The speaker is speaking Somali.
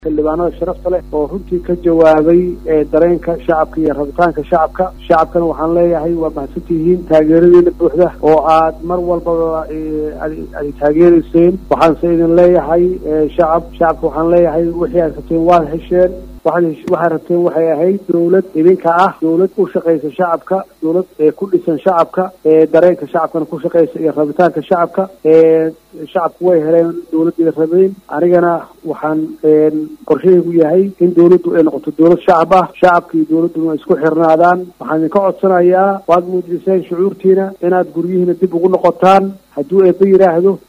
xildhibaanada sharafta leh oo runtii ka jawaabay dareenka shacabka iyo rabitaanka shacabka shacabkana waxaan leeyahay waa mahadsantihiin taageeradeena buuxda oo aad mar walbaba ay taageerayseen waxaanse idin leeyahay shacab shacabka waxaan leeyahay wixii aad rabteen waad hesheen waxaad rabteen waxay ahayd dawlad idinka ah dawlad u shaqaysa shacabka dawlad ku dhisan shacabka dareenka shacabkana ku shaqaysa iyo rabitaanka shacabka shacabku way heleen dawladda rabeen anigana waxaan qorshahaygu yahay in dawladdu ay noqoto dawlad shacab ah shacabka iyo dawladduna isku xirnaadaan waxaan idinka codsanayaa waad muujiseen shucuurtiina inaad guryihiina dib ugu noqotaan hadduu eeba yidhaahdo